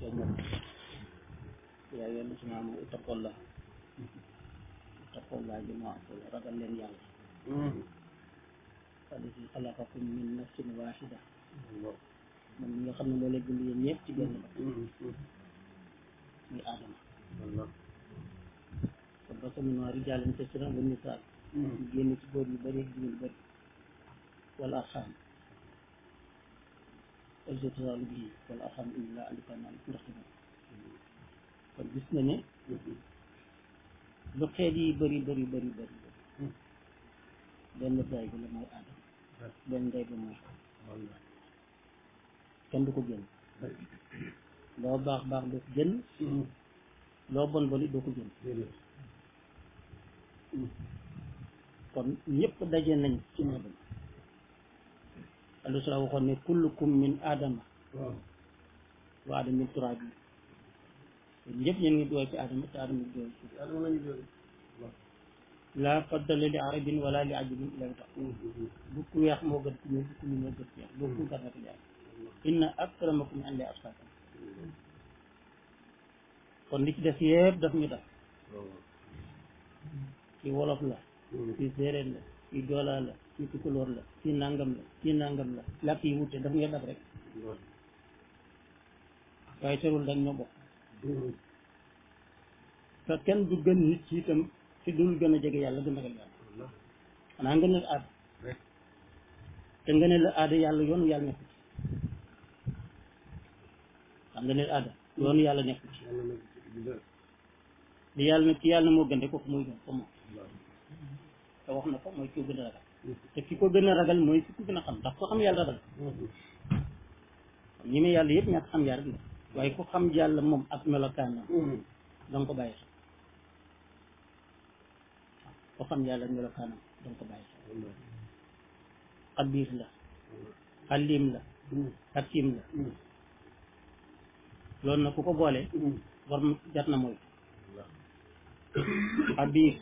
moom yaa yoon na suma am ittaqullah ittaqullah ji moo am solo ragal leen yàlla alladi xalaqakum min nafsin waxida moom mi nga xam ne moo leen bind yéen ñëpp ci benn ba muy aadama kon ba sama noir yi jàllan kasiran wa nisaa ñu génn ci góor yu bëri ak jigéen yu bëri wala arxaam aljotosalu bii wala arxaam illa andikaman ndax ci kon gis na ne lu xeet yi bëri bëri bëri bëri benn baay bi la mooy aadama benn ndey bi mooy kenn du ko génn loo baax baax doo ko génn loo bon boni doo ko génn kon ñëpp daje nañ ci aadama allo sala waxoon ne kullukum min aadama wa aadama min turaab yi ñëpp ñeen ngi dugal ci aadama te aadama dugal ci laa faddala li arabin wala li ajabin ila tax bu ku weex moo gën ku ñuul bu ku ñuul moo gën ku weex boo ku garnati yàlla inna akramakum inda atqakum kon li ci def yëpp daf ñu def ci wolof la ci séeréer la ci joolaa la ci tukulóor la ci nangam la ci nangam la làkk yi wute daf ñu def rek waaye terul dañ ñoo bokk te kenn du gën nit ci itam ci dul gën a jege yàlla gën a ragal yàlla xanaa nga ne aada te nga ne la aada yàlla yoonu yàlla nekku ci xam nga ne aada yoonu yàlla nekku ci li yàlla nag ki yàlla moo gën de kooku mooy gën ko moom te wax na ko mooy ki ko gën a ragal te ki ko gën a ragal mooy ki ko gën a xam ndax ko xam yàlla ragal ñi muy yàlla yëpp ñàkk xam yàlla rek la waaye ku xam yàlla moom ak melokaanam danga ko bàyyi xel ku xam yàlla ak melokaanam danga ko bàyyi xel xabiir la xalim la hakim la loolu nag ku ko boole war jar na mooy xabiir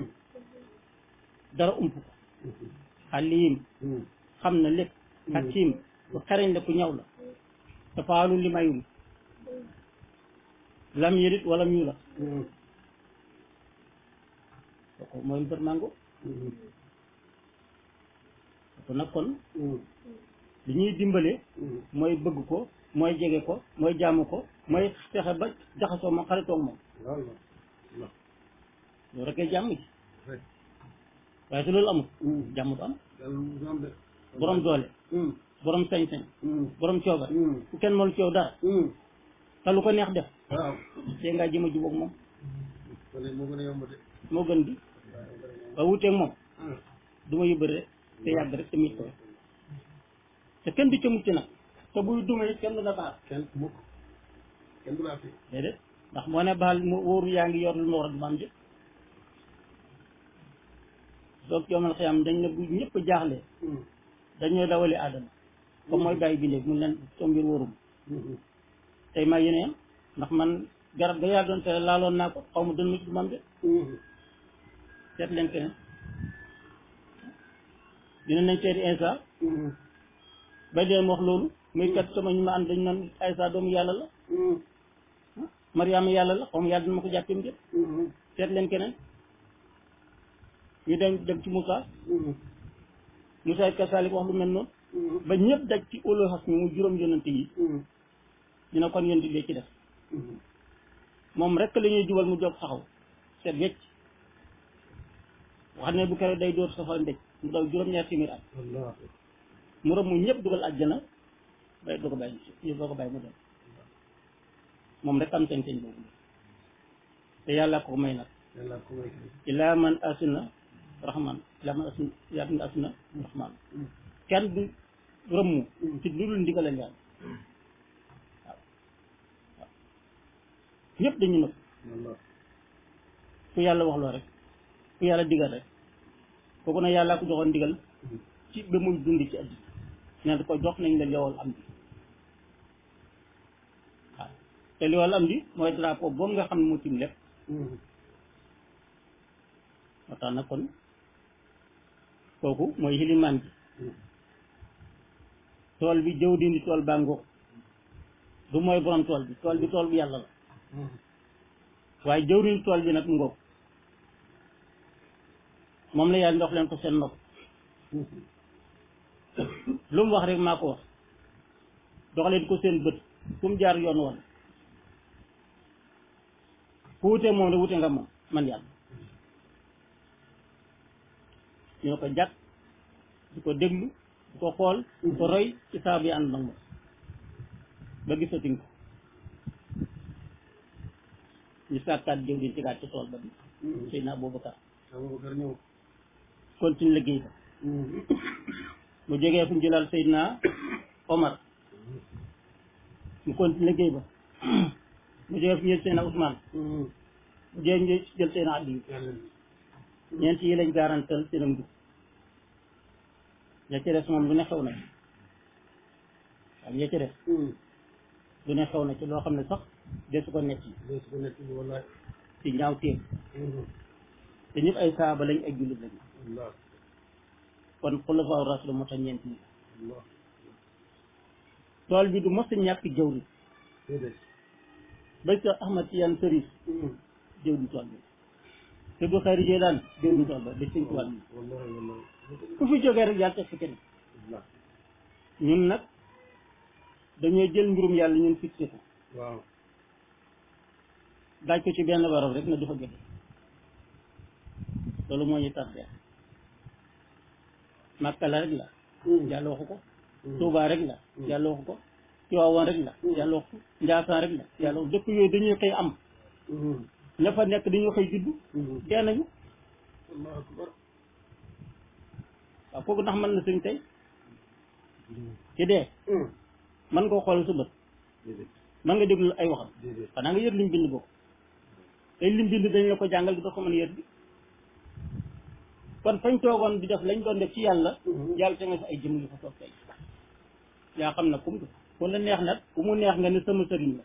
dara ump ko xalim xam na lépp hakim ku xereñ la ku ñaw la te faalu li mayul lam yërit wala ñu la kooku mooy mbër mango kooku nag kon li ñuy dimbale mooy bëgg ko mooy jege ko mooy jaamu ko mooy fexe ba jaxasoo moom xaritoog moom loolu rek jàmm ji waaye su loolu amul jàmm du am borom doole borom sañ-sañ borom coobar ku kenn mënul coow dara te lu ko neex def te ngaa jëm a jubóog moom moo gën di waaye wuteeg moom du ma yóbbu rek te yàgg rek te mit ko te kenn du ca mucc nag te buy duma it kenn du la baal kenn mukk kenn du la fi déedéet ndax moo ne baal mu wóoru yaa ngi yor lu ma war a du ma am jëpp soog yoomal xiyam dañ ne bu ñëpp jaaxle dañoo dawali aadama comme mooy bàyyi bindee mun leen soo mbir wóorum tey maa yéene yam ndax man garab ga yàlla doon tere laaloon naa ko xaw ma dën ma ci du ma am de seet leen keneen dina nañ seeti Insa bay deen wax loolu muy kat sama ñu ma ànd dañ naan Aysa doomu yàlla la Mariama yàlla la xaw ma yàlla dina ma ko jàppee de seet leen keneen ñu dem dem ci Moussa Moussa it kasalik wax lu mel noonu ba ñëpp daj ci olo xas mi mu juróom yonante yi ñu ne kon yonti lee ci def moom rek la ñuy jubal mu jóg taxaw seet wecc wax ne bu keroog day dóor safara ndëj mu daw juróom-ñaar téeméer at mu rëbb mu ñëpp dugal àjjana bay doo ko bàyyi ñu doo ko bàyyi mu dem moom rek am sañ-sañ boobu te yàlla ko may nag ilaa man asina rahman ilaa man asina ilaa man asina rahman kenn du rëmmu ci lu dul ndigalal yàlla waaw waaw ñëpp dañu nëb ku yàlla wax loo rek ku yàlla digal rek kooku nag yàlla ko joxoon digal ci ba muy dund ci àddina ne ko jox nañ la liwal am di waaw te liwal am di mooy drapeau boobu nga xam ne moo tim lépp moo tax nag kon kooku mooy xilimaan bi tool bi jëw dindi tool baa ngoog du mooy borom tool bi tool bi tool bu yàlla la waaye jëwriñ tool bi nag mu ngoog moom la yàlla ndox leen ko seen nopp lu mu wax rek maa ko wax dox leen ko seen bët fu mu jaar yoon woon ku wutee moom rek wute nga moom man yàlla ñu ne ko jàkk di ko déglu di ko xool di ko roy ci saa bi ànd nag moom ba gisatuñ ko ñu sàkkaat jëw di tegaat ci tool ba bi Seydina Aboubacar Aboubacar ñëw continue liggéey ba mu jógee fu ñu jëlal Seydina Omar mu continue liggéey ba mu jógee fu ñu jël Seydina Ousmane mu jógee ñu jël Seydina Aliou ñeent yi lañ garantal seen njub ña ci des moom lu ne xew na ci waaw ña ci des lu ne xew na ci loo xam ne sax desu ko nekk dee su ko nekk ni wallaay ci ñaaw téem te ñëpp ay saaba lañ ay jullit lañ Allah kon xulafaa rasul moo tax ñeent yi Allah tool bi du mos a ñàkk jëwri déedéet ba sa Ahmad Tijaan Sërif jëwri tool bi te du xëy jee daan jëwri tool ba ba sëñ tuwaat bi wallahi wallahi ku fi jógee rek yàlla teg fi kenn Allah ñun nag dañoo jël mbirum yàlla ñun fixé ko waaw daaj ko ci benn barab rek na du fa jóge loolu moo ñu tardé Makka la rek la yàlla waxu ko Tuubaa rek la yàlla waxu ko Tiwaawan rek la yàlla waxu ko Njaasaan rek la yàlla waxu dëkk yooyu dañuy xëy am ña fa nekk dañuy xëy juddu dee nañu Allahu akbar waaw kooku ndax mën na sëñ tey ci dee mën nga ko xool sa bët déedéet mën nga déglu ay waxam déedéet xanaa nga yër lim bind bokk tey lim bind dañ la ko jàngal bi doo ko mën a yër bi kon fañ toogoon di def lañ doon def ci yàlla yàlla te nga fi ay jëm yu fa toog tey yaa xam na kum du ku la neex nag ku mu neex nga ne sama sëriñ la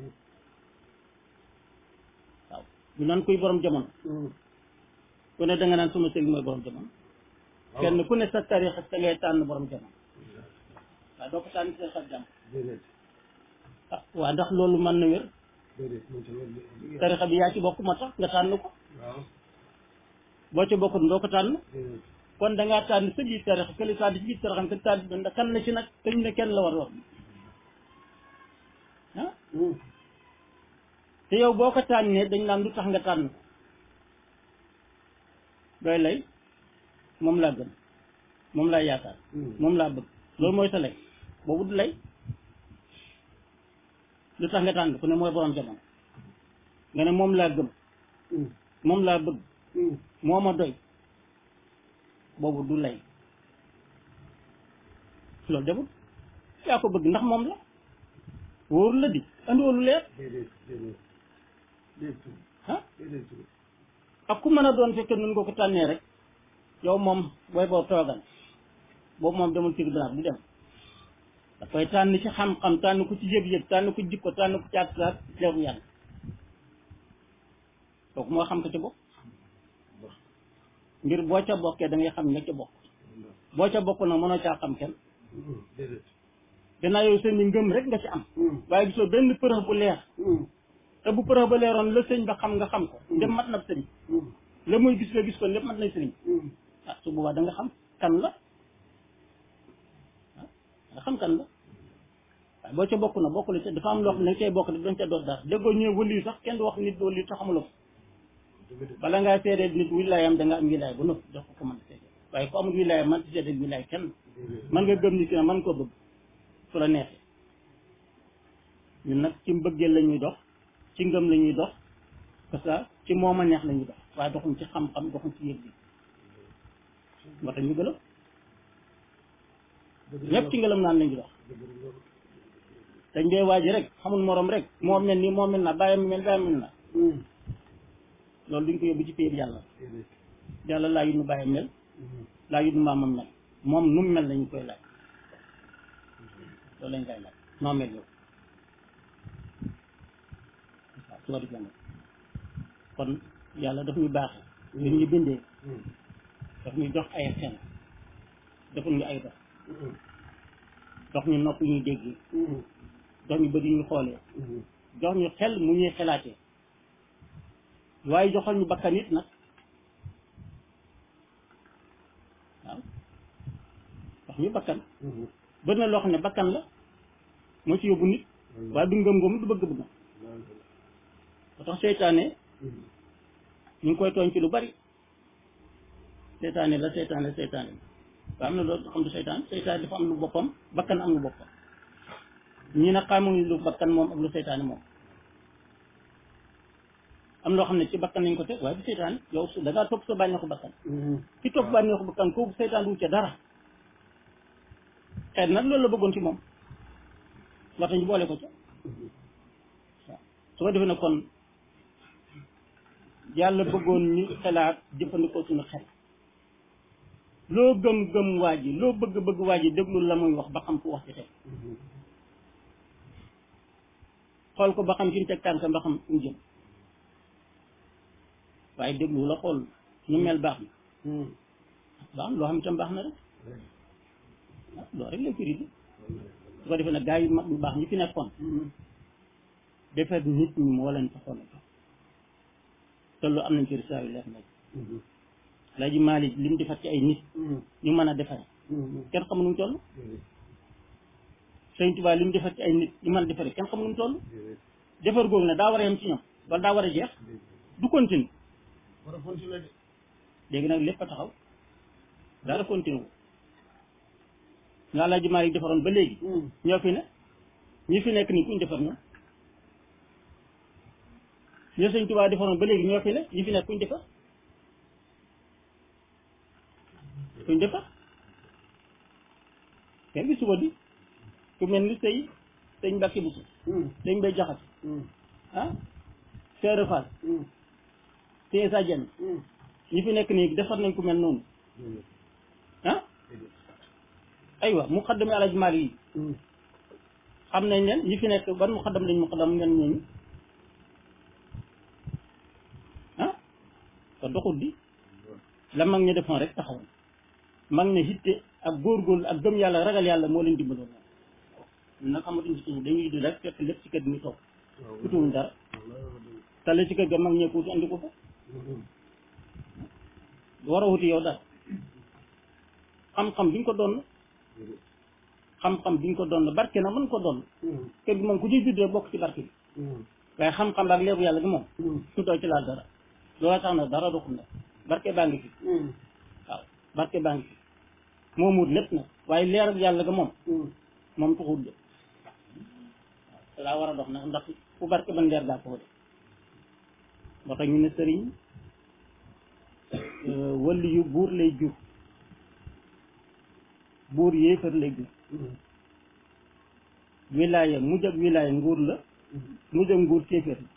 waaw du nan kuy borom jamono ku ne da nga naan sama sëriñ mooy borom jamono kenn ku ne sa tarixa sa ngay tànn borom jamono waaw doo ko tànn sa xar jàmm déedéet ah waa ndax loolu mën na wér déedéet moom tamit tarixa bi yaa ci bokk moo tax nga tànn ko waaw boo ci bokkut doo ko tànn déedéet kon da ngaa tànn sa biir tarixa kële tànn ci biir tarixa ka tànn bi ndax kan la ci nag kañ ne kenn la war a wax ah te yow boo ko tànnee dañ naan lu tax nga tànn ko doy lay moom laa gën moom laa yaakaar moom laa bëgg loolu mooy sa lay boobu du lay lu tax nga tànn ku ne mooy borom jamono nga ne moom laa gëm moom laa bëgg moo ma doy boobu du lay loolu defut yaa ko bëgg ndax moom la wóoru la di andiwoo lu leer déedéet déedéet déedéet ah déedéet ak ku mën a doon fekkee nun nga ko tànnee rek yow moom booy boo toogal boobu moom demul tribunal du dem da koy tànn ci xam-xam tànn ko ci yëg-yëg tànn ko jikko tànn ko ci ak saak leeru yàlla kooku moo xam ko ci bopp ngir boo ca bokkee da ngay xam nga ca bokk boo ca bokk nag mënoo caa xam kenn déedéet gannaaw yow seen i ngëm rek nga ci am waaye gisoo benn përëx bu leer te bu përëx ba leeroon la sëñ ba xam nga xam ko dem mat na sëriñ la muy gis nga gis ko lépp mat nañ sëriñ ah su boobaa da nga xam kan la ah nga xam kan la waaye boo ca bokk na bokk la ca dafa am loo xam ne cay bokk dañ ca doon dara déggoo ñëw wëliyu sax kenn du wax nit wëliyu te xamuloo ko bala ngaa seedee nit wilaayam da nga am wilaay bu nëpp jox ko ko mën a seedee waaye ku amul wilaayam man ci seedee wilaay kenn man nga gëm nit ki ne man koo bëgg su la neexee ñun nag ci mbëggeel la ñuy dox ci ngëm la ñuy dox parce que ci moom a neex la ñuy dox waaye doxuñ ci xam-xam doxuñ ci yëg bi moo tax ñu gëlëm ñëpp ci ngëlëm naan lañu dox dañ dee waaji rek xamul morom rek moo mel ni moo mel na bàyyi mel bàyyi mel na loolu duñ ko yóbbu ci péer yàlla yàlla laa yu nu bàyyi mel laa yu nu maamam mel moom nu mu mel lañu koy laaj loolu lañ koy laaj noo mel yow waaw su ko defee nag kon yàlla daf ñu baaxe li ñu bindee daf ñu jox ay xel deful ñu ay dox dox ñu nopp ñuy déggee jox ñu bëri ñu xoolee jox ñu xel mu ñuy xelaatee waaye joxal ñu bakkan it nag waaw jox ñu bakkan bëri na loo xam ne bakkan la moo ci yóbbu nit waaye du ngëm-ngëm du bëgg-bëgg ba tax seytaane ñu ngi koy tooñ ci lu bari seytaane la seytaane la seytaane la waaye am na loolu xam du seytaan seytaane dafa am lu boppam bakkan am lu boppam ñii nag xamuñu lu bakkan moom ak lu seytaane moom am loo xam ne ci bakkan nañ ko teg waaye du seytaane yow su da ngaa topp sa bànneexu bakkan ki topp bànneexu bakkan kooku seytaan du ca dara xeet nag loolu la bëggoon ci moom moo tax ñu boole ko ca waaw su ko defee ne kon yàlla bëggoon ñu xelaat jëfandikoo suñu xel loo gëm-gëm waa ji loo bëgg-bëgg waa ji déglu la muy wax ba xam fu wax ci teg xool ko ba xam fi mu teg tànkam ba xam fu mu jëm waaye déglu la xool ñu mel baax na baax na loo xam itam baax na rek ah loolu rek lay firi bi su ko defee nag gaa yu mag yu baax ñi fi nekkoon defar nit ñi moo leen taxoon a te lu am nañ ci risaa yu leer nag Alaaji Maalik li mu defar ci ay nit ñu mën a defare kenn xamu nu mu toll Sëñ Tuubaa li mu defar ci ay nit ñu mën a defare kenn xamu nu mu toll defar googu ne daa war a yem ci ñoom wala daa war a jeex du continue war a continuer de léegi nag lépp a taxaw dara continue wu nga Alaaji Maalik defaroon ba léegi ñoo fi ne ñi fi nekk nii kuñ defar ñoom ñoo Sëñ Tuubaa defaroon ba léegi ñoo fi ne ñi fi nekk kuñ defar kuñ defar kenn gi suba di ku mel ni sëy sëñ Mbàkke Buso sëñ Mbay Jaxate ah Seere Faal sëñ Sa Jeen ñi fi nekk nii defar nañ ku mel noonu ah aywa mu xaddami Alaaji Maalik yi xam nañ leen ñi fi nekk ban mu xaddam lañ mu xaddam ngeen ñooñu ah te doxul di la mag ñi defoon rek taxaw mag ne hitte ak góorgóorlu ak gëm yàlla ragal yàlla moo leen dimbaloon nag xamatuñ ci tuuti dañuy di rek fekk lépp ci kër gi ñu toog utuwuñ dara tale ci kër ga mag ñee ko wuti andi ko fa war a wuti yow dara xam-xam bi ñu ko doon xam-xam bi ñu ko doon barke na mën ko doon kër gi moom ku ciy juddee bokk ci barke bi waaye xam-xam ak leeru yàlla gi moom su doo ci laal dara loola tax na dara doxul nag barke baa ngi fi waaw barke baa ngi fi moo muut lépp nag waaye leer ak yàlla ga moom moom tuxul de waaw laa war a dox nag ndax fu barke ban leer gaa ko de moo tax ñu ne sëriñ wëlli yu buur lay jur buur yéefar lay jur wilaaya mujj ak wilaaya nguur la mujj ak nguur kéeféer la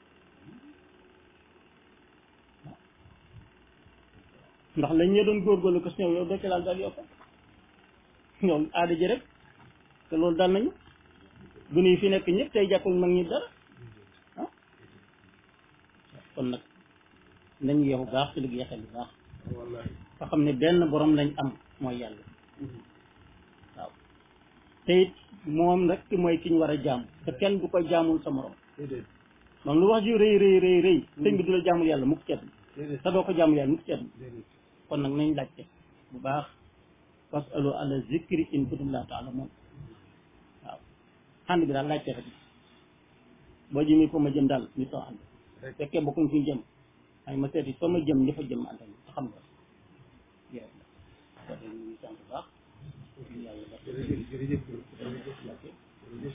ndax lañ ñee doon góorgóorlu ko si ñëw yow doo ci laal daal yow ko ñoom aada ji rek te loolu dal nañu gune yi fi nekk ñëpp tey jàppul mag ñi dara ah kon nag nañ yeexu baax ci liggéey yaxel bu baax nga xam ne benn borom lañ am mooy yàlla waaw te it moom rek mooy ki ñu war a jaam te kenn du ko jaamul sa morom moom lu wax ji rëy rëy rëy rëy sëñ bi du la jaamul yàlla mukk ceet te doo ko jaamul yàlla mukk ceet kon nag nañ laajte bu baax fasalu ala zikri in kuntum laa taalamuun waaw ànd bi daal laajte rek boo jëmee fa ma jëm daal ñu soo ànd fekkee bokkuñ fi jëm ay ma seeti fa ma jëm ña fa jëm ànd te xam nga yow ko de ñu sant bu baax yàlla def jërëjëf jërëjëf jërëjëf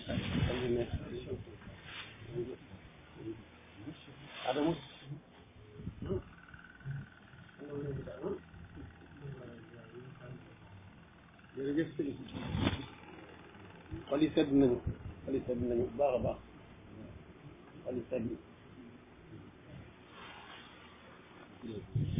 Adamu jërëjëf sëriñ xol yi sedd nañu xol yi sedd nañu bu baax a baax xol yi sedd